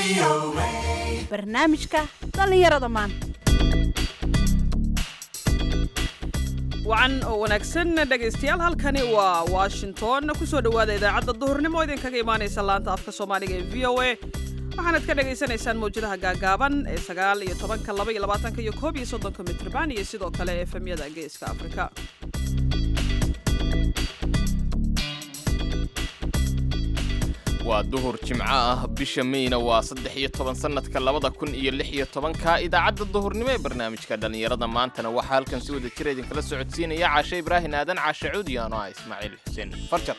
barnaamijka dhallinyarada maanta wacan oo wanaagsan dhegaystayaal halkani waa washington kusoo dhowaada idaacadda duhurnimo idinkaga imaanaysa laanta afka soomaaliga ee v o a waxaanad ka dhagaysanaysaan mawjadaha gaagaaban ee sagaal iyo tobanka laba iyo labaatanka iyo koob iyo soddonka mitrban iyo sidoo kale efemyada geeska afrika waa duhur jimco ah bisha meyna waa saddex iyo toban sannadka labada kun iyo lix iyo tobanka idaacadda duhurnimo ee barnaamijka dhallinyarada maantana waxaa halkan si wada jira idinkala socodsiinaya caashe ibraahin aadan caashe cuudi ano ah ismaaciil xuseen farjar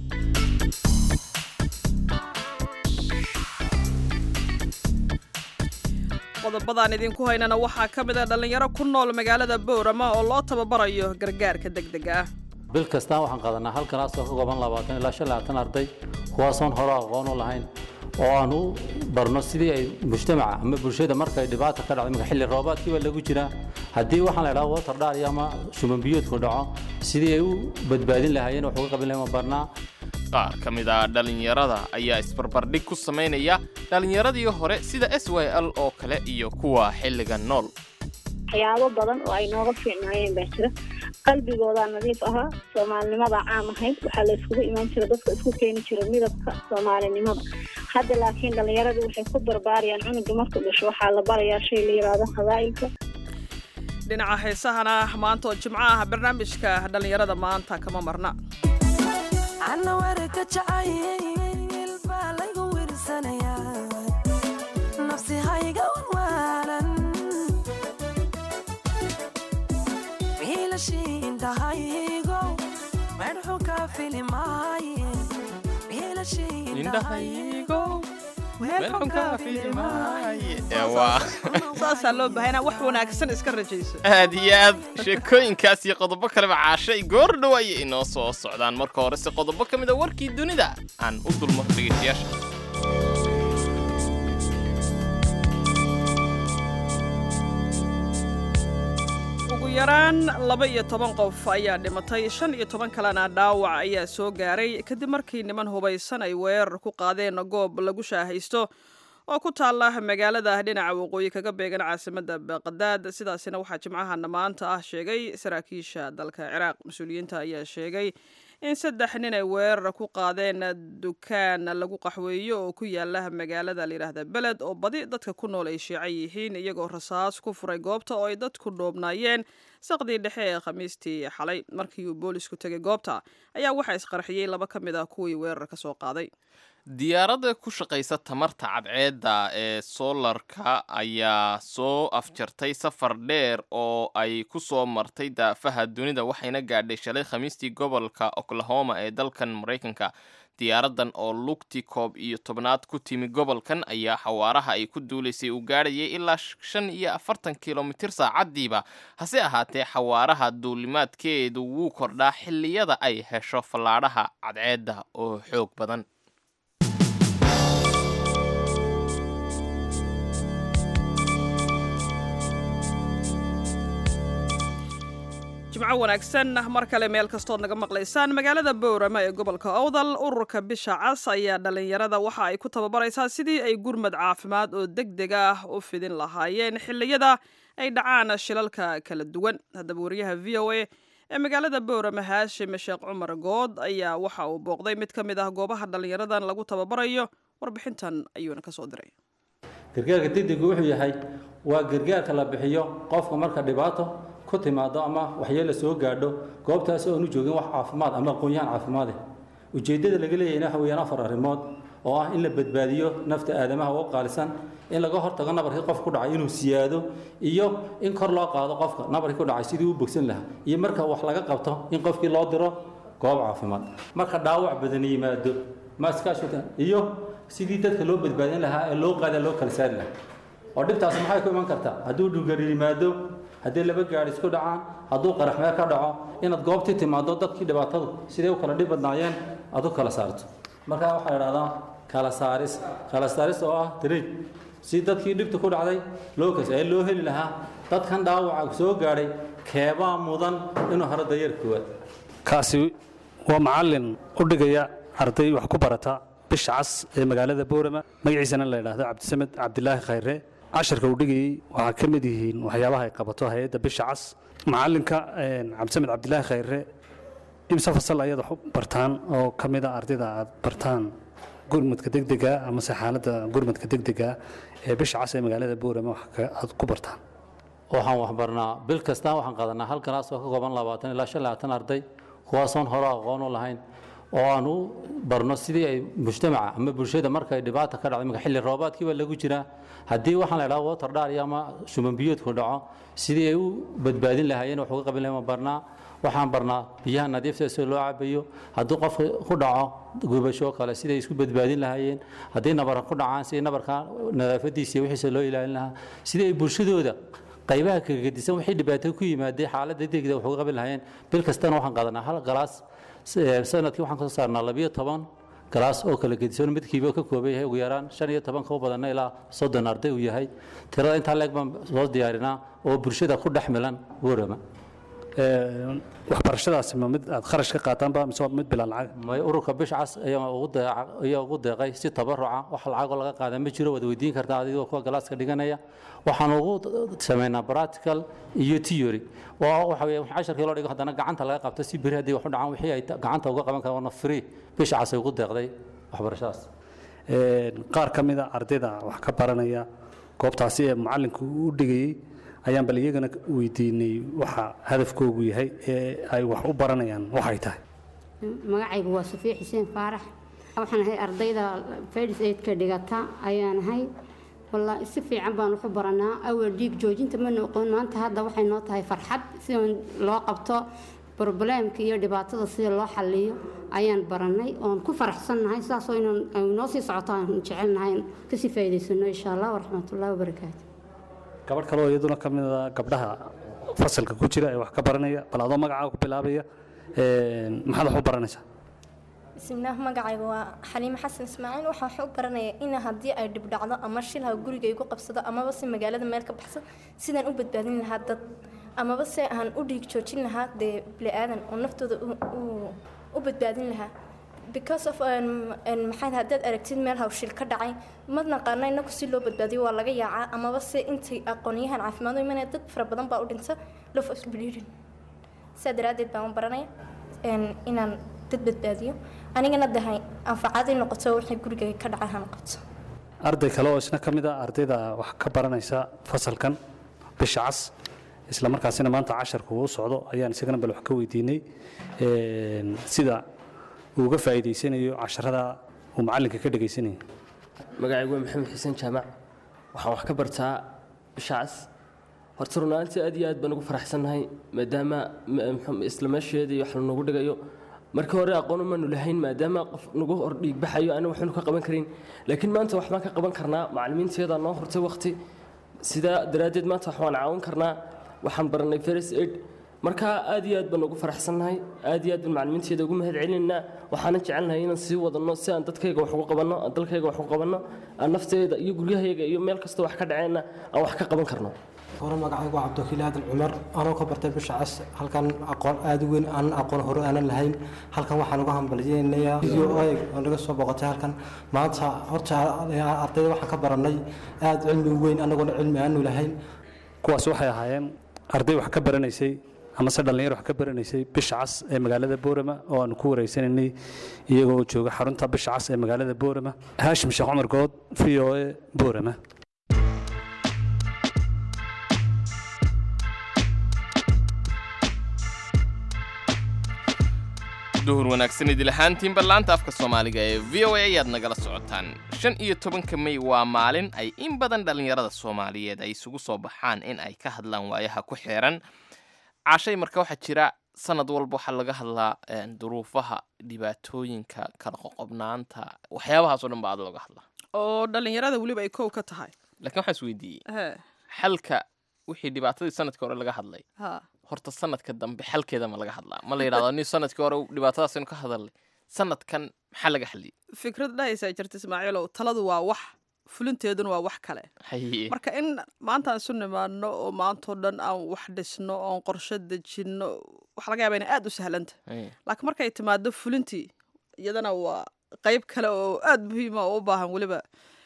qodobadaan idinku haynana waxaa ka mid a dhallinyaro ku nool magaalada boorama oo loo tababarayo gargaarka degdega ah bil kastaan waxaan qaadanaa hal kalaasoo ka kooban labaatan ilaa shan labaatan arday kuwaasoon hore aqoon u lahayn oo aan u barno sidii ay mujtamaca ama bulshada markay dhibaata ka dhacdo imika xilli roobaadkiiba lagu jiraa haddii waxaan la idhaha water dhaariya ama shuman biyuudku dhaco sidii ay u badbaadin lahaayeen wax uga qabin lahayn waan barnaa qaar ka mid a dhallinyarada ayaa isbarbardhig ku samaynaya dhallinyaradii hore sida s y l oo kale iyo kuwa xilliga nool waxyaabo badan oo ay nooga fiicnaayeen baa jira qalbigoodaa nadiif ahaa soomaalinimadaa caam ahayd waxaa la iskugu imaan jira dadka isku keeni jira midabka soomaalinimada hadda laakiin dhallinyaradii waxay ku barbaarayaan cunuga markuu dhasho waxaa la barayaa shay la yidhaahdo qabaa'ilka dhinaca heesahana maanta oo jimco ah barnaamijka dhallinyarada maanta kama marna ana warka jacayl baa laygu wirsanayaa nafsi hayga wanwaalan wiilashiindhahaygo medxu ka filimaaye saasaa loo baahayna wax wanaagsan iska rajayso aad iyo aad sheekooyinkaas iyo qodobo kaleba caashay goor dhow ayay inoo soo socdaan marka horese qodobo ka mid a warkii dunida aan u dulmo dhegaystayaasha ugu yaraan laba iyo toban qof ayaa dhimatay shan iyo toban kalena dhaawac ayaa soo gaaray kadib markii niman hubaysan ay weerar ku qaadeen goob lagu shaahaysto oo ku taalla magaalada dhinaca waqooyi kaga beegan caasimadda baqdaad sidaasina waxaa jimcahana maanta ah sheegay saraakiisha dalka ciraaq mas-uuliyiinta ayaa sheegay in saddex nin ay weerar ku qaadeen dukaan lagu qaxweeyo oo ku yaala magaalada layidhaahda beled oo badi dadka ku nool ay shiica yihiin iyagoo rasaas ku furay goobta oo ay dadku dhoobnaayeen saqdii dhexe ee khamiistii xalay markii uu boolisku tegay goobta ayaa waxaa isqarxiyey laba ka mid ah kuwii weerar ka soo qaaday diyaaradda ku shaqaysa tamarta cadceedda ee soolarka ayaa soo afjartay safar dheer oo ay ku soo martay daafaha dunida waxayna gaadhay shalay khamiistii gobolka oklahoma ee dalkan maraykanka diyaaraddan oo lugti koob iyo tobnaad ku timi gobolkan ayaa xawaaraha ay ku duulaysay uu gaadhayay ilaa shan iyo afartan kilomitir saacaddiiba hase ahaatee xawaaraha duulimaadkeedu wuu kordhaa xilliyada ay hesho fallaadhaha cadceedda oo xoog badan jimco wanaagsan mar kale meel kastood naga maqlaysaan magaalada boorama ee gobolka owdal ururka bisha cas ayaa dhallinyarada waxa ay ku tababaraysaa sidii ay gurmad caafimaad oo deg deg ah u fidin lahaayeen xilliyada ay dhacaan shilalka kala duwan haddaba wariyaha v o a ee magaalada boorama haashim sheekh cumar good ayaa waxa uu booqday mid ka mid ah goobaha dhallinyaradan lagu tababarayo warbixintan ayuuna kasoo diray gargaarka degdegu wuxuu yahay waa gargaarka la bixiyo qofka marka dhibaato ku timaado ama waxyeelo soo gaadho goobtaasi oonu joogin wax caafimaad ama aqoon-yahan caafimaade ujeeddada laga leeyahayna waxa weeyaan afar arrimood oo ah in la badbaadiyo nafta aadamaha oo qaalisan in laga hortago nabarkii qof ku dhacay inuu siyaado iyo in kor loo qaado qofka nabarkii ku dhacay sidii u bogsan lahaa iyo marka wax laga qabto in qofkii loo diro goob caafimaad marka dhaawac badan yimaado maaskaashuka iyo sidii dadka loo badbaadin lahaa ee loo qaada loo kala saari lahaa oo dhibtaas maxay ku iman kartaa hadduu dhulgari yimaado haddii laba gaadhi isku dhacaan hadduu qaraxmeer ka dhaco inaad goobtii timaado dadkii dhibaatadu siday u kala dhib badnaayeen aad u kala saarto markaa waxaa la idhahdaa kala saaris kala saaris oo ah dariij si dadkii dhibta ku dhacday loo kas ee loo heli lahaa dadkan dhaawaca soo gaadhay keebaa mudan inuu haro dayar koowaad kaasi waa macallin u dhigaya arday wax ku barata bisha cas ee magaalada boorama magaciisana la yidhaahdo cabdisamed cabdilaahi khayre casharka uu dhigayey waxaa ka mid yihiin waxyaabaha ay qabato hay-adda bisha cas macalinka cabdisamed cabdilaahi khayre imse fasal ayaad wax u bartaan oo ka mid a ardayda aad bartaan gurmadka degdega amase xaaladda gurmadka degdega ee bisha cas ee magaalada boorama wax ka- aad ku bartaan waxaan waxbarnaa bil kasta waxaan qaadanaa hal galaas oo ka kooban labaatan ilaa shan labaatan arday kuwaasoon hore aqoon u lahayn oo aan u barno sidii ay mujtamaca ama bulshada marka ay dhibaata ka dhacdo iminka xilli roobaadkii baa lagu jiraa haddii waxaan la idhaha water dhaari ama shuman biyoodku dhaco sidii ay u badbaadin lahaayeen wax uga qabin lahayn waan barnaa waxaan barnaa biyaha nadiifta sida loo cabayo hadduu qof ku dhaco gubasho kale siday isku badbaadin lahaayeen haddii nabar ku dhacaan sidii nabarka nadaafadiisa iyo wixiisa loo ilaalin lahaa sidii ay bulshadooda qaybaha kagadisan wixii dhibaato ku yimaadee xaaladda degdega wax uga qabin lahaayeen bil kastana waxaan qaadanaa hal galaas s- sanadkii waxaan kasoo saarnaa labiyo toban galaas oo kala gedisan midkiiba ka kooban yahay ugu yaraan shan iyo toban kaba badanna ilaa soddon arday uu yahay tirada intaa leeg baan soo diyaarinaa oo bulshada ku dhex milan warama Ee, waxbarashadaasi ma mid aad kharash ka qaataanba mise waa mid bilaa lacag may ururka bisha cas ayaa ugu deeca- ayaa ugu deeqay si tabaruca wax lacagoo laga qaada ma jiro waad weydiin kartaa adigoo kuwa galaaska dhiganaya waxaan ugu samaynaa practical iyo theory oo waxa weeye casharkii loo dhigo haddana gacanta laga qabto si beri haddii wax u dhacaan wixii ay ta- gacanta uga qaban karaan free bisha cas ay ugu deeqday waxbarashadaas Ee, qaar ka mid a ardayda wax ka baranaya goobtaasi ee macalinku u dhigayey ayaan bal iyagana weydiinay waxa hadafkoogu yahay ee ay wax u baranayaan waxay tahay magacaygu waa safiya xuseen faarax waxaan ahay ardayda fedis aidka dhigata ayaan ahay wallaahi si fiican baan waxu baranaa awal dhiig joojinta ma noqon maanta hadda waxay noo tahay farxad si loo qabto probleemka iyo dhibaatada sida loo xaliyo ayaan baranay oon ku faraxsannahay saasoo inaan ay noo sii socoto aan jecelnahay kasii faa'iidaysano insha allah waraxmatullahi wabarakaatu gabadh kale oo iyaduna ka mid a gabdhaha fasalka ku jira ee wax ka baranaya bal adoo magacaaga ku bilaabaya ee, maxaad wax u baranaysaa bismillaah magacayga waa xaliime xasan ismaaciil waxaa wax u baranaya in haddii ay dhib dhacdo ama shilha guriga igu qabsado amaba si magaalada meel ka baxso sidaan u badbaadin lahaa dad amaba se aan u dhiig joojin lahaa dee bili-aadan oo naftooda u- u- u badbaadin lahaa because of um, um, maxay tahay haddaad aragtid meel hawshil ka dhacay ma naqaana inaku si loo badbaadiyo waa laga yaacaa amaba se intay aqoonyahan caafimaad u imanaya dad fara badan baa u dhinta lof of bleeding sidaa daraaddeed baan u baranaya een, inaan dad badbaadiyo anigana dahay anfacaday noqoto wixii guriga ka dhacay ha noqoto arday kale oo isna ka mid a ardayda wax ka baranaysa fasalkan bisha cas isla markaasina maanta casharku uu socdo ayaan isagana bal wax ka weydiinay een, sida uu uga faa'iidaysanayo casharada uu macallinka ka dhegaysanayo magacaygu waa maxamed xuseen jaamac waxaan wax ka bartaa bisha cas horta runaantii aad iyo aad baan ugu faraxsannahay maadaama m- muxuu- isla meesheedii wax lanogu dhigayo markii hore aqoon umaanu lahayn maadaama qof nagu hor dhiigbaxayo ana waxaanu ka qaban karin laakiin maanta wax baan ka qaban karnaa macallimiinteedaa noo hortay waqti sidaa daraaddeed maanta wax waan caawin karnaa waxaan baranay first aid marka aad iyo aad baan ugu faraxsannahay aad iyo aad baan macallimiinteeda ugu mahad celinaynaa waxaanan jecelnahay inaan sii wadanno si aan dadkayga wax ugu qabanno aan dalkayga wax ugu qabanno aan nafteeda iyo guryahayga iyo meel kasta wax ka dhaceenna aan wax ka qaban karno hore magacaygu waa cabdilkiil aadan cumar anoo ka bartay bisha cas halkan aqoon aad u weyn aanan aqoon hore aanan lahayn halkan waxaan uga hambalyeynayaa video oyg oo naga soo boqotay halkan maanta horta ardayda waxaan ka baranay aad cilmi weyn anagoona cilmi aanu lahayn kuwaas waxay ahaayeen arday wax ka baranaysay amase dhallinyar wax ka baranaysay bisha cas ee magaalada boorama oo aanu ku wareysanaynay iyagoo jooga xarunta bisha cas ee magaalada boorama haashim sheekh cumar good v o a boorama duhur wanaagsan idil ahaantiin ballaanta afka soomaaliga ee v o a ayaad nagala socotaan shan iyo tobanka mey waa maalin ay in badan dhallinyarada soomaaliyeed ay isugu soo baxaan in ay ka hadlaan waayaha ku xeeran cashay marka waxaa jira sanad walba waxaa laga hadlaa een, duruufaha dhibaatooyinka kala qoqobnaanta waxyaabahaasoo dhan baa aad looga hadlaa oo dhallinyarada weliba ay kow ka tahay laakiin waxaan is weydiiyey he xalka wixii dhibaatadii sanadkii hore laga hadlay ha horta sanadka dambe xalkeeda ma laga hadlaa ma la yidhahdo ni sanadkii hore dhibaatadaasaynu ka hadalnay sanadkan maxaa laga xaliyey fikrad dhahaysaa jirta ismaaciilow taladu waa wax fulinteeduna waa wax kale haye marka in maanta aan isu nimaadno oo maantao dhan aan wax dhisno oon qorshe dejinno waxa laga yaaba inay aad u sahlanta haye. laakiin markay timaado fulintii iyadana waa qeyb kale oo aada muhiima oo u baahan weliba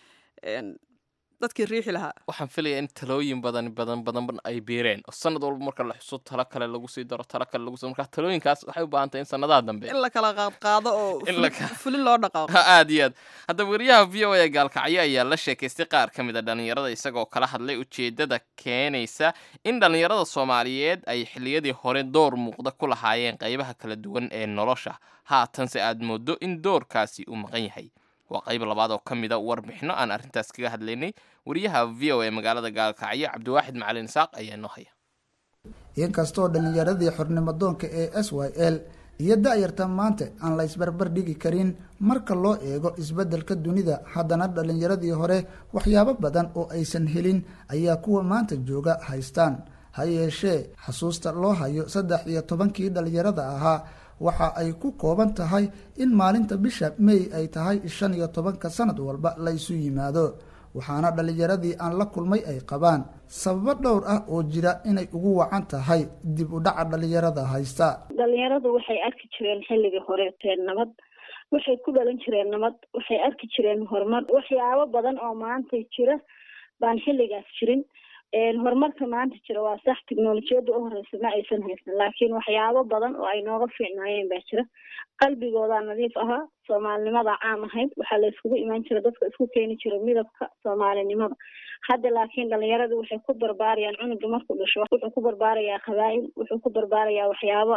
dadkii riixi lahaa waxaan filayaa in talooyin badan badan badan ay biireen oo sanad walba marka la xuso talo kale lagu sii daro talo kale lagu sii marka talooyinkaas waxay u baahan tahay in sanadaha dambe in la kala qaadqaado oo In la ka- fulin loo dhaqaaqo aad iyo aad haddaba wariyaha v o a gaalkacyo ayaa la sheekaystay qaar ka mid a dhallinyarada isagoo kala hadlay ujeeddada keenaysa in dhallinyarada soomaaliyeed ay xilliyadii hore door muuqda ku lahaayeen qaybaha kala duwan ee nolosha haatanse aad mooddo in doorkaasi uu maqan yahay waa qayb labaad oo ka mid a warbixino aan arrintaas kaga hadlaynay wariyaha v o a magaalada gaalkacyo cabdiwaaxid macalin isaaq ayaa noo haya inkastoo dhallinyaradii xornimadoonka ee s y l iyo da-yarta maanta aan la isbarbar dhigi karin marka loo eego isbeddelka dunida haddana dhallinyaradii hore waxyaabo badan oo aysan helin ayaa kuwa maanta jooga haystaan ha yeeshee xasuusta loo hayo saddex iyo tobankii dhallinyarada ahaa waxa ay ku kooban tahay in maalinta bisha may ay tahay shan iyo tobanka sanad walba la isu yimaado waxaana dhallinyaradii aan la kulmay ay qabaan sababo dhowr ah oo jira inay ugu wacan tahay dib u dhaca dhallinyarada haysta dhalinyaradu waxay arki jireen xilligii horeeteen nabad waxay ku dhalan jireen nabad waxay arki jireen horumar waxyaabo badan oo maanta jira baan xilligaas jirin horumarka maanta jira waa sax teknolojiyadda u horeysa ma aysan haysan laakiin waxyaabo badan oo ay nooga fiicnaayeen baa jira qalbigoodaa nadiif ahaa soomaalinimada caam ahayd waxaa la iskugu imaan jira dadka isku keeni jira midabka soomaalinimada hadda laakiin dhalinyaradu waxay ku barbaarayaan cunuga markuu dhasho wuxuu ku barbaarayaa qabaa'il wuxuu ku barbaarayaa waxyaabo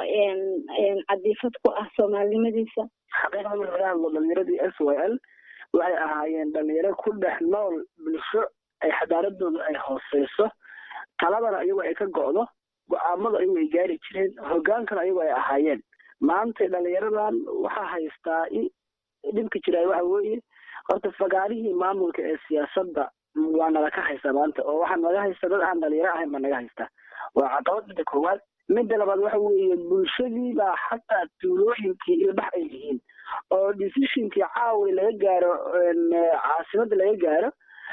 cadiifad ku ah soomaalinimadiisa xaqiiqda marka laga hadlo dhalinyaradii s y l waxay ahaayeen dhalinyaro ku dhex nool bulsho ay xadaaradooda ay hooseyso taladana ayago ay ka go'do go-aamada ayago ay gaari jireen hogaankana ayago ay ahaayeen maanta dhalinyaradan waxaa haystaa dhibka jiraa waxa weeye horta fagaarihii maamulka ee siyaasadda waa nala ka haysta maanta oo waxaa naga haysta dad aan dhalinyaro ahayn baa naga haysta waa caqabad midda koowaad midda labaad waxa weeye bulshadii baa xataa tuulooyinkii ilbax ay yihiin oo decisionkii caawi laga gaaro caasimadda laga gaaro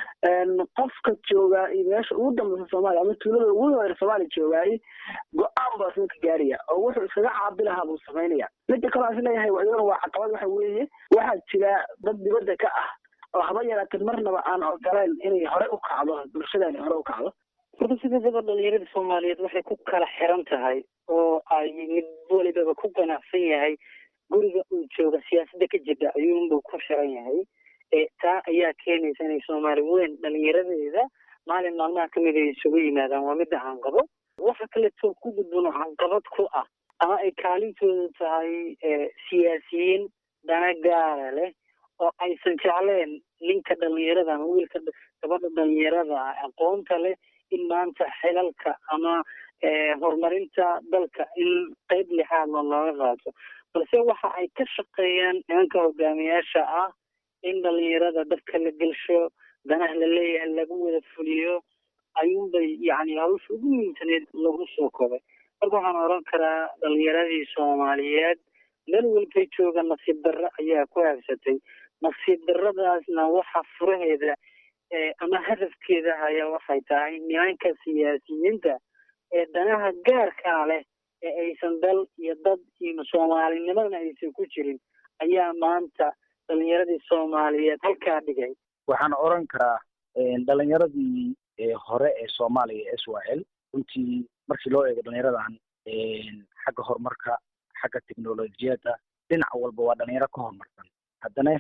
qofka joogaa iyo meesha ugu dambeysa soomaaliya ama tuulada ugu horeer soomaaliya joogaay go-aan baa isna ka gaaraya oo wuxuu iskaga caabi lahaa buu samaynaya midda kaloo is leeyahay iyadana waa caqabad waxa weeye waxaa jira dad dibadda ka ah oo haba yaraatee marnaba aan ogolayn inay hore u kacdo bulshadani hore u kacdo horta sidasaba dhalinyarada soomaaliyeed waxay ku kala xiran tahay oo ay mid walibaba ku ganacsan yahay guriga uu jooga siyaasadda ka jirta ayuunbuu ku xiran yahay taa ayaa keenaysa inay soomaali weyn dhalinyaradeeda maalin maalmaha kamid ay isugu yimaadaan waa midda hanqabo waxa kaleetoo ku gudbano hanqabad ku ah ama ay kaalintoodu tahay siyaasiyiin dana gaara leh oo aysan jecleen ninka dhalinyarada ama wiilka gabadha dhalinyarada aqoonta leh in maanta xilalka ama horumarinta dalka in qeyb lixaadla looga qaato balse waxa ay ka shaqeeyaan nimanka hogaamiyaasha ah in dhalinyarada dadka la gelsho danaha la leeyahay lagu wada fuliyo ayuunbay yani hawsha ugu muhiimsaneed lagu soo kobay marka waxaan oran karaa dhalinyaradii soomaaliyeed meel walbay jooga nasiib darro ayaa ku habsatay nasiib darradaasna waxa furaheeda ama hadafkeeda ayaa waxay tahay nimanka siyaasiyiinta ee danaha gaarkaa leh ee aysan dal iyo dad iyo soomaalinimadana aysan ku jirin ayaa maanta dhalinyaradii soomaaliyeed halkaa dhigay waxaan oran karaa dhalinyaradii hore ee soomaaliya s y l runtii markii loo eego dhalinyaradan xagga horumarka xagga teknolojiyadda dhinac walba waa dhalinyaro ka horumarsan haddana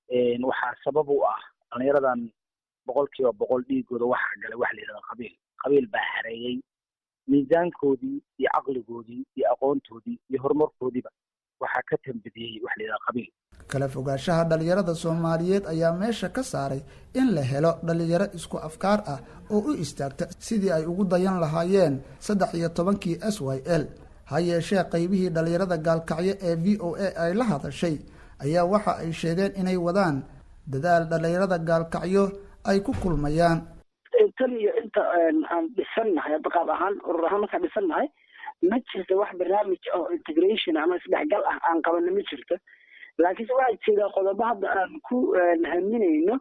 waxaa sabab u ah dhalinyaradan boqol kiiba boqol dhiigooda waxaa galay waxa la yidhahda qabiil qabiil baa xareeyey miisaankoodii iyo caqligoodii iyo aqoontoodii iyo horumarkoodiiba waxaa ka tambadiyey waxa la yidhahda qabiil kala fogaanshaha dhallinyarada soomaaliyeed ayaa meesha ka saaray in la helo dhallinyaro isku afkaar ah oo u istaagta sidii ay ugu dayan lahaayeen saddex iyo tobankii s y l ha yeeshee qaybihii dhallinyarada gaalkacyo ee v o a ay la hadashay ayaa waxa ay sheegeen inay wadaan dadaal dhallinyarada gaalkacyo ay ku kulmayaan tan iyo inta aan dhisannahay hadda qaab ahaan urur ahaan markaan dhisannahay ma jirto wax barnaamij oo integration ama isdhexgal ah aan qabana ma jirto laakiinse waxaa jira qodobo hadda aan ku haminayno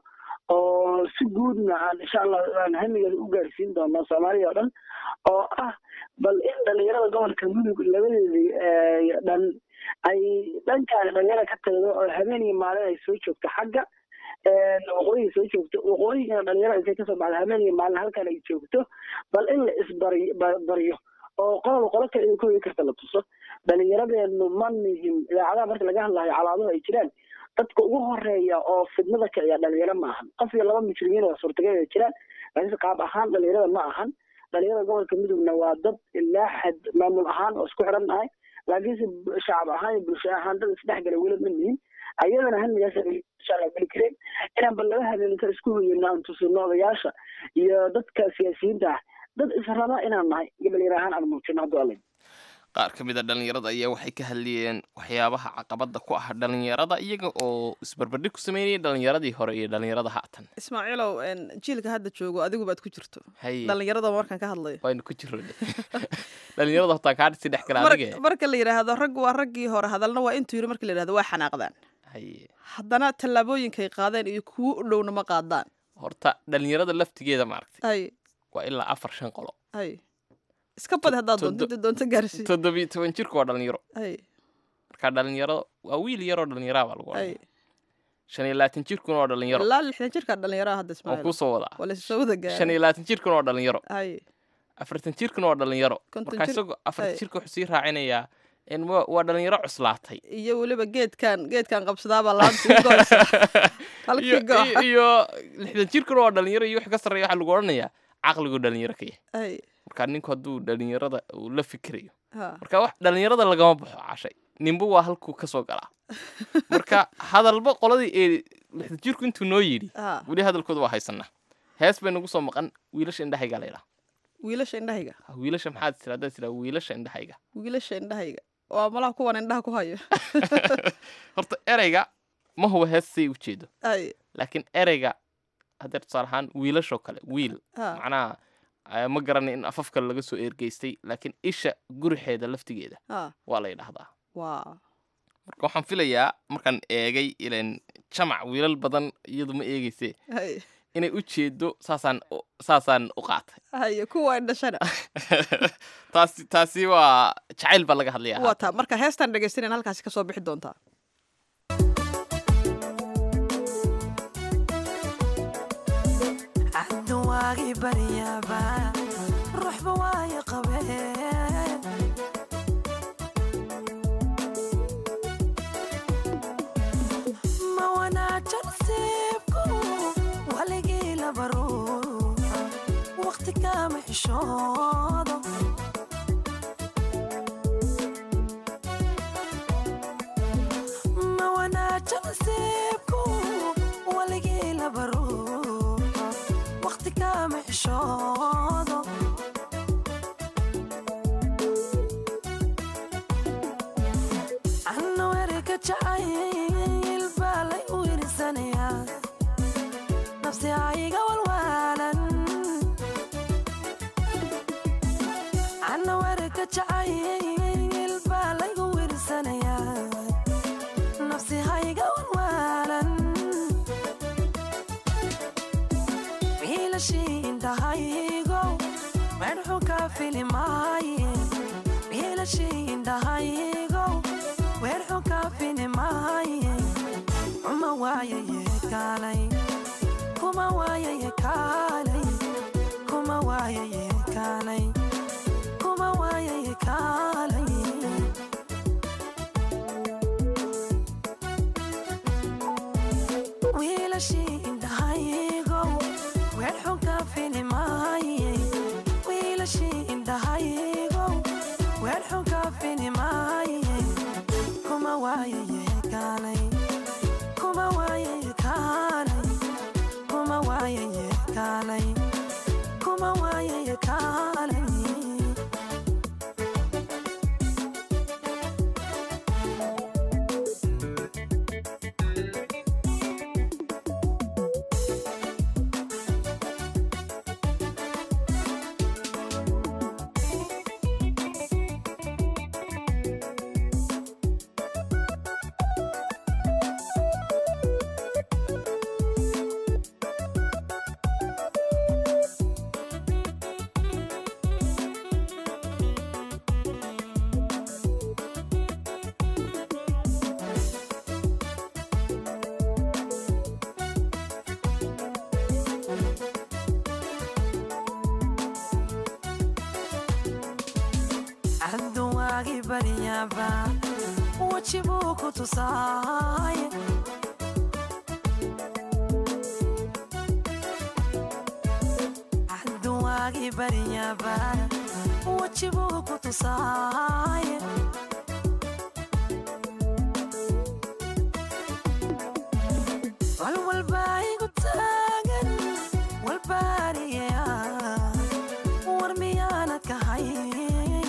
oo si guudna aan insha allah aan hamigeeda u gaarsiin doono soomaaliya oo dhan oo ah bal in dhalinyarada gobolka mudug labadeedii dhan ay dhankaan dhalinyara ka tagdo oo habeen iyo maalin ay soo joogto xagga waqooyiga soo joogto waqooyigana dhalinyara intay kasoo baxdo habeen iyo maalin halkan ay joogto bal in la isbari baryo oo qolaba qolo kale idin kahooyi karta la tuso dhalinyaradeenu ma nihim idaacadaha marka laga hadlayo calaaduhu ay jiraan dadka ugu horeeya oo fidnada kiciya dhalinyaro ma ahan qof iyo laba mujrimiin oo suurtagal ay jiraan laakiinse qaab ahaan dhalinyarada ma ahan dhalinyarada gobolka midowna waa dad ilaa xad maamul ahaan oo isku xiran nahay laakiinse shacab ahaan iyo bulsho ahaan dad isdhexgala weli ma nihin ayadana hamigaas geli kareen inaan bal laba habeenka isku hoyano aan tusino odayaasha iyo dadka siyaasiyiinta ah dad israba inaan nahay iyo dhalinyaro ahaan aan muujino hadduu alla qaar ka mid a dhalinyarada ayaa waxay ka hadlayeen waxyaabaha caqabada ku ah dhalinyarada iyaga oo isbarbardhig ku sameynaya dhalinyaradii hore iyo dhalinyarada haatan ismaaciilow jiilka hadda joogo adigu baad ku jirto Haye. dhalinyarada markaan ka hadlayo waynu ku jiro dhalinyarada hortaan kaa dhisi dhex gala Mar- adige marka la yidhaahdo rag waa raggii hore hadalna waa intuu yidhi marka la yidhahdo waa xanaaqdaan Haye. haddana tallaabooyinkay qaadeen iyo kuwo u dhowna ma qaadaan horta dhalinyarada laftigeeda maaragtay ay waa ilaa afar shan qolo ay iska badi haddaad doonto Todo- inta doonto gaarsii toddobiyo toban jirku waa dhalinyaro ay marka dhalinyaro waa wiil yaroo dhalinyaraa baa lagu ay odhanaya shan iyo labaatan jirkuna waa dhalinyaro ilaa lixdan jirkaa dhalinyaraha hadda waan ismaaciil kuu soo wadaa waa la soo wada shan iyo gaaray labaatan jirkuna waa dhalinyaro ay afartan jirkuna waa dhalinyaro Konton marka jir- isagoo afartan ay. jirka wuxuu sii raacinayaa in waa waa dhalinyaro cuslaatay iyo weliba geedkan geedkan qabsadaabaa laanta u goysa halkii iyo gooxa iyo- iyo lixdan jirkuna waa dhalinyaro iyo wix ka sarreeya waxaa lagu odhanayaa caqligu dhalinyaro ka yahay ay marka ninku hadduu dhalinyarada uu la fikirayo ha marka wax dhalinyarada lagama baxo cashay ninba waa halkuu ka soo galaa marka hadalba qoladii ee lixdan jirku intuu noo yidhi ha weli hadalkooda waa haysanaa hees bay nagu soo maqan wiilasha indhahayga la yidhaha wiilasha indhahayga wiilasha maxaad tira haddaad tiraa wiilasha indhahayga wiilasha indhahayga waa malaha kuwan indhaha ku hayo horta ereyga ma huwa hees say ujeedo ay laakiin ereyga haddee tusaale ahaan wiilashoo kale wiil ha macnaha eh, ma garanay in afaf kale laga soo ergeystay laakiin isha gurixeeda laftigeeda ha waa la yidhaahdaa waa marka waxaan filayaa markaan eegay ilan jamac wiilal badan iyadu ma eegeyse hay inay u jeedo saasaan u- saasaan u qaatay haye kuwa indhashana taasi taasi waa jacayl baa laga hadlayaa waa taa marka heestan dhegaystanan halkaasi kasoo bixi doontaa caddu waagii baryaaba ruuxba waayo qabeen ma wanaajan siibku waligii laba ruuxa waqti kama xishoodo ma wanaajan siibku waligii laba ruuxa waqti kama xishoodo anna werika jacayl baa lay u irisanayaa nafsi aiga walwaalan anna werika jacayl baa laygu wirsanayaa nafsi haiga walwaalan wiilashii indhahaygo medxu ka filimaaye wiilashii indhahaygo weerxu ka filimaaye kuma waayaye kaalay kuma waayaye kaalay kuma waayaye kaalay kuma waayaye kaalay wiilashii indhahaygo weerxu ka filimaaye wiilashii indhahaygo weerxu ka filimaaye kuma waayaye kaalay kuma waayaye kaalay kuma waayaye kaalay kuma waayaye kaalay waagi baryaba wajibuu ku tusaaye hadduu waagi baryaba wajibuu ku tusaaye walwalbaa igu taagan walbaariya war miyaanad ka hayn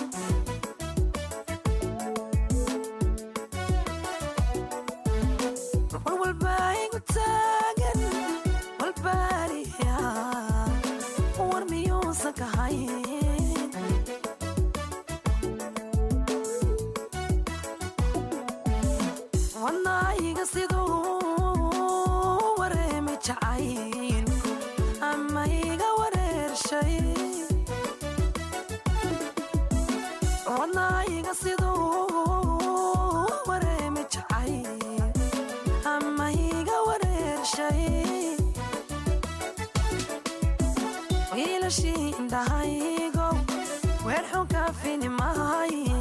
walwalbaa igu taagan walbaariya war miyuusan ka hayn wadnaayiga siduu wareemi jacayl ama iga wareershay wadnaayiga siduu wareemi jacayl ama iga wareershay wiilashii indhahaygo weer xun ka fini maaye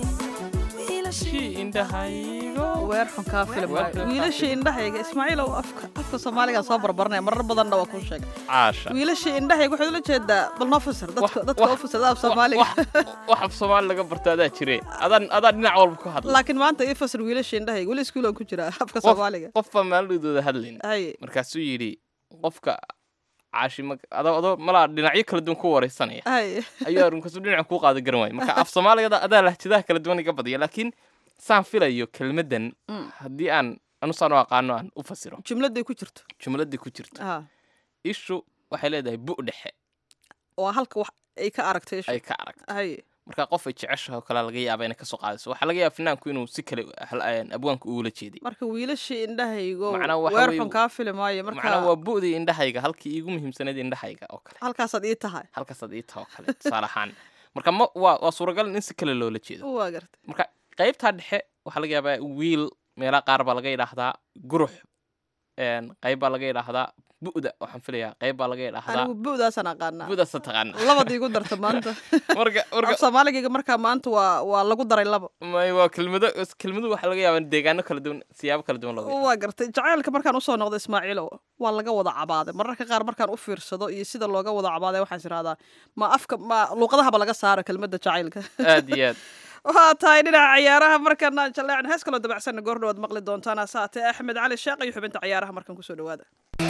weer xun kaa filim wiilashii indhahayga ismaaciilow afka afka soomaaliga soo barbaranaya marar badanna waa kuu sheegay caasha wiilashii indhahayga waxaad ula jeedaa bal noo fasir dadka dadka u fasirda af soomaaliga wax af soomaali laga barto adaa jire adaan adaa dhinac walba ku hadla laakiin maanta ii fasir wiilashii indhahayga weli iskuulan ku jira afka soomaaliga qofbaa maalidooda hadlayn haye markaasuu yidhi qofka caashi ma adoo adoo malaa dhinacyo kala duwan ku wareysanaya haye ayuu arrinkaasuu dhinaca kuu qaada garan waaya marka af soomaaliga adaa lahjadaha kala duwan iga badaya laakiin saan filayo kelmaddan haddii aan anusaan u aqaano aan u fasiro jumladay ku jirto jumladii ku jirto ha ishu waxay leedahay bu dhexe waa halka wax ay ka aragtay ishu ay ka aragto haye marka qof ay jeceshahay oo kale laga yaaba inay kasoo qaadayso waxaa laga yaaba finaanku inuu si kale hal- abwaanku uula jeeday marka wiilashii indhahaygo Macnaa waxa weer weeye- xun kaa fili maayo macnaa marka waa bu'dii indhahayga halkii iigu muhiimsanayd indhahayga oo kale halkaasaad ii tahay halkaasaad ii taha oo kale tusaale ahaan marka ma waa waa suuragal in si kale loola jeedo waa gartay marka qaybtaa dhexe waxaa laga yaabaa wiil meelaha qaar baa laga yidhaahdaa gurux een, qayb baa laga yidhaahdaa bu'da waxaan filayaa qayb baa laga yidhaahdaa anigu bu'daasaan aqaanaa bu'daasa taqaana labadii igu darta maanta marka marka af soomaaligayga markaa maanta waa waa lagu daray labo may waa kelmado kelmadu waxaa laga yaabaa in deegaano kala duwan siyaabo kala duwan looga waa gartay jacaylka markaan usoo noqdo ismaaciilow waa laga wada cabaaday mararka qaar markaan u fiirsado iyo sida looga wada cabaaday waxaan is irahdaa ma afka ma luuqadahaba laga saaro kelmadda jacaylka aad iyo aad waxaa tahay dhinaca ciyaaraha markana jaleecan hees kaloo dabacsanna goor dhawaad maqli doontaan asaatee axmed cali sheekh iyo xubinta ciyaaraha markan kusoo dhawaada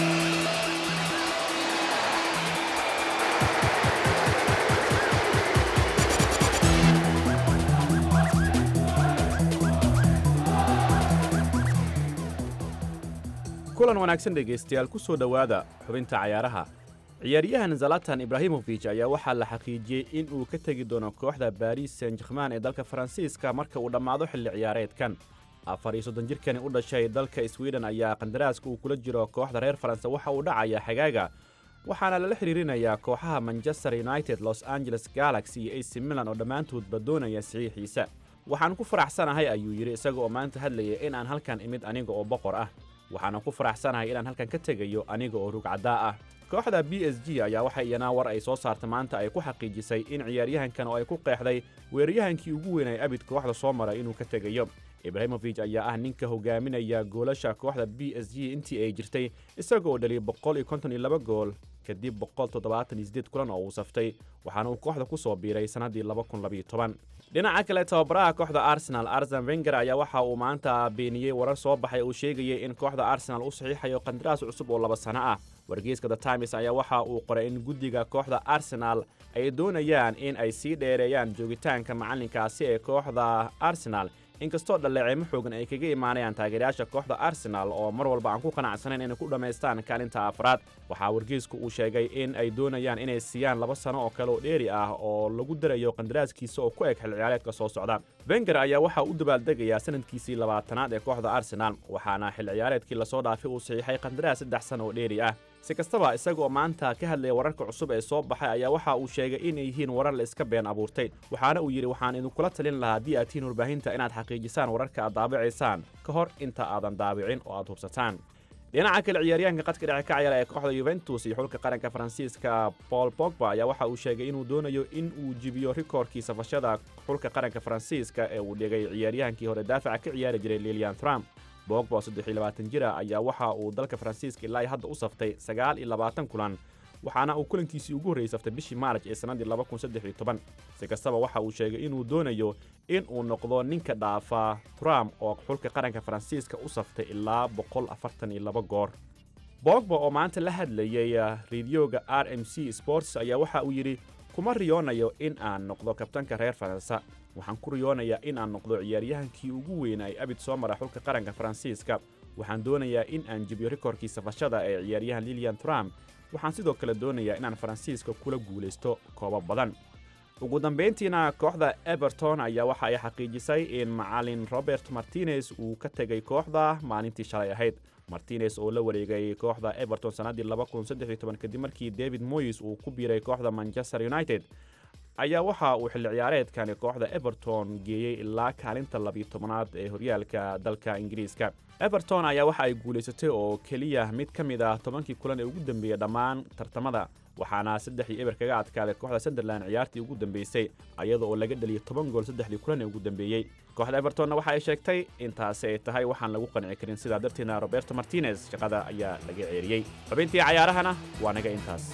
kulan wanaagsan dhegaystayaal ku soo dhowaada xubinta cayaaraha ciyaaryahan zalatan ibraahimofij ayaa waxaa la xaqiijiyey in uu ka tegi doono kooxda baris saint german ee dalka faransiiska marka uu dhammaado xilli ciyaareedkan afar iyo soddon jirkani u dhashay dalka sweden ayaa qandaraaska uu kula jiro kooxda reer faranse waxa uu dhacaya xagaaga waxaana lala xidhiirinayaa kooxaha manchester united los angeles galaxy iyo ac milan oo dhammaantoodba doonaya saxiixiisa waxaan ku faraxsanahay ayuu yidhi isaga oo maanta hadlaya in aan halkan imid aniga oo boqor ah waxaana ku faraxsanahay inaan halkan ka tegayo aniga oo rugcaddaa ah kooxda b s g ayaa waxa iyana war ay soo saarta maanta ay ku xaqiijisay in ciyaaryahankan oo ay ku qeexday weeraryahankii ugu weynay abid kooxda soo mara inuu ka tegayo ibraahimofij ayaa ah ninka hogaaminaya goolasha kooxda b s g intii ay jirtay isaga oo dhaliyay boqol iyo konton iyo laba gool kadib boqol toddobaatan iyo sideed kulan oo uu saftay waxaana uu kooxda ku soo biiray sannaddii laba kun labayo toban dhinaca kale tababaraha kooxda arsenal arsen wenger ayaa waxa uu maanta beeniyey warar soo baxay uu sheegayay in kooxda arsenal u saxiixayo qandaraas cusub oo laba sano ah wargeyska the times ayaa waxa uu qoray in guddiga kooxda arsenal ay doonayaan in ay sii dheereeyaan joogitaanka macallinkaasi ee kooxda arsenal inkastoo dhaleeceemo xoogan ay kaga imaanayaan taageerayaasha kooxda arsenal oo mar walba aan ku qanacsanayn inay ku dhammaystaan kaalinta afraad waxaa wargeysku uu sheegay in ay doonayaan inay siiyaan laba sano oo kale oo dheeri ah oo lagu darayo qandaraaskiisa oo ku eg xil ciyaareedka soo socda wenger ayaa waxaa u dabaaldegayaa sanadkiisii labaatanaad ee kooxda arsenal waxaana xil ciyaareedkii lasoo dhaafay uu saxiixay qandaraas saddex sano oo dheeri ah si kastaba isagoo maanta ka hadlaya wararka cusub ee soo baxay ayaa waxa uu sheegay inay yihiin warar la iska been abuurtay waxaana uu yidhi waxaan idinkula talin lahaa haddii aad tihiin warbaahinta inaad xaqiijisaan wararka aad daabacaysaan ka hor inta aadan daabicin oo aad hubsataan dhinaca kale ciyaaryahanka qadka dhece ka ciyaara ee kooxda yuventus iyo xulka qaranka faransiiska paul pogba ayaa waxa uu sheegay inuu doonayo in uu jibiyo rikoorkii safashada xulka qaranka faransiiska ee uu dhigay ciyaaryahankii hore daafaca ka ciyaari jiray lilian thram bogba oo saddex iyo labaatan jir ah ayaa waxa uu dalka faransiiska ilaa hadda u saftay sagaal iyo labaatan kulan waxaana uu kulankiisii ugu horreeyey saftay bishii maaraj ee sannaddii laba kun saddex iyo toban si kastaba waxa uu sheegay inuu doonayo in uu noqdo ninka dhaafa trump oo xulka qaranka faransiiska u saftay ilaa boqol afartan iyo laba goor bogba oo maanta la hadlayay rediyoga r m c sports ayaa waxa uu yidhi kuma riyoonayo in aan noqdo kabtanka reer faransa waxaan ku riyoonayaa in aan noqdo ciyaaryahankii ugu weynaa ee abid soo mara xulka qaranka faransiiska waxaan doonayaa in aan jibiyo rikoorkii safashada ee ciyaaryahan lilian trump waxaan sidoo kale doonayaa inaan faransiiska kula guulaysto koobo badan ugu dambayntiina kooxda everton ayaa waxa ay xaqiijisay in macalin robert martinez uu ka tegay kooxda maalintii shalay ahayd martinez oo la wareegay kooxda everton sannaddii kadib markii david moyes uu ku biiray kooxda manchester united ayaa waxa uu xilli ciyaareedkani kooxda everton geeyey ilaa kaalinta labiyo tobanaad ee horyaalka dalka ingiriiska everton ayaa waxa ay guulaysatay oo keliya mid ka mid ah tobankii kulan ee ugu dambeeyey dhammaan tartamada waxaana saddex iyo eber kaga adkaaday kooxda sunderland ciyaartii ugu dambeysay ayada oo laga dhaliyay toban gool saddexdii kulan ee ugu dambeeyey kooxda evertonna waxa ay sheegtay intaasi ay tahay waxaan lagu qanci karin sidaa darteedna roberto martinez shaqada ayaa laga ceeriyey xubintii cayaarahana waa naga intaas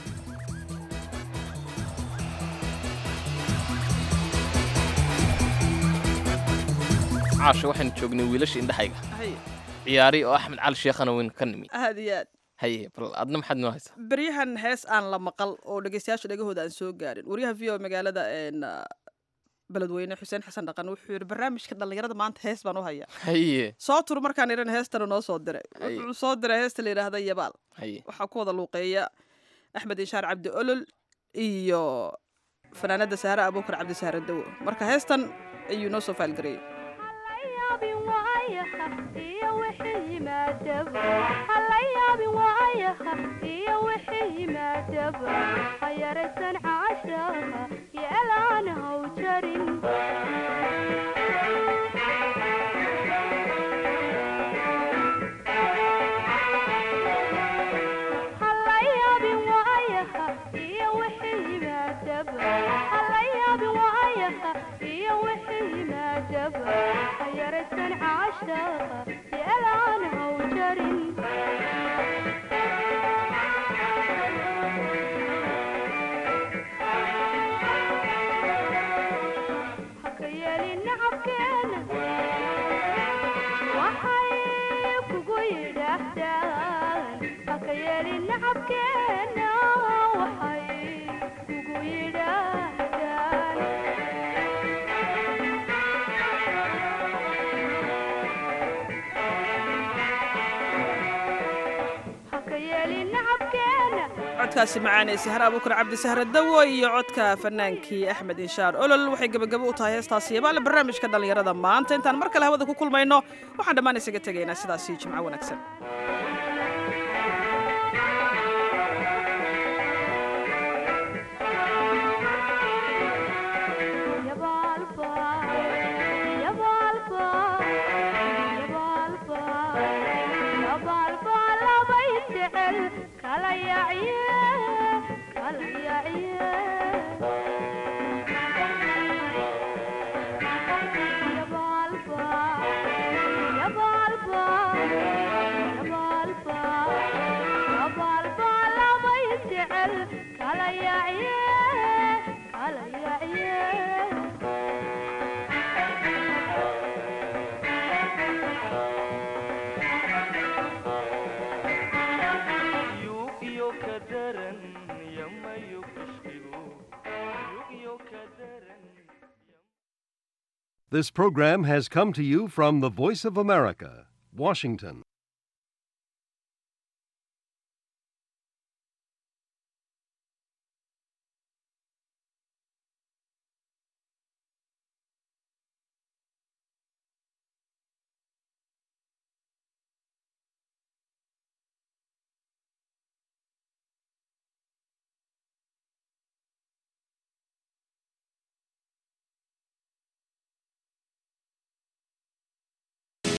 caasha waxaynu joognay wiilasha indhexayga Hay, ciyaari oo axmed cali sheekhana weyn ka nimi aad iyo aad haye bal adna maxaad noo haysaa beryahan hees aan la maqal oo dhegeystayaasha dhegahooda aan soo gaarin waryaha v o magaalada een, ah, beledweyne xuseen xasan dhaqan wuxuu yidhi barnaamijka dhallinyarada maanta hees baan u hayaa haye soo tur markaan idhan heestana noo soo diray Hay. wuxuu soo diray heesta la yidhaahda yabaal haye waxaa ku wada luuqeeya axmed inshaar cabdi olol iyo fanaanada sahre abuukar cabdi sahre dawo marka heestan ayuu noo soo faalgareeyey codkaasi macaanee sahre abuukar cabdi sahre dawo iyo codka fanaankii axmed inshaar olol waxay gebagabo u tahay heestaasi yabaale barnaamijka dhallinyarada maanta intaan mar kale hawada ku kulmayno waxaan dhammaan isaga tegaynaa sidaasi jimco wanaagsan This program has come to you from the Voice of America, Washington.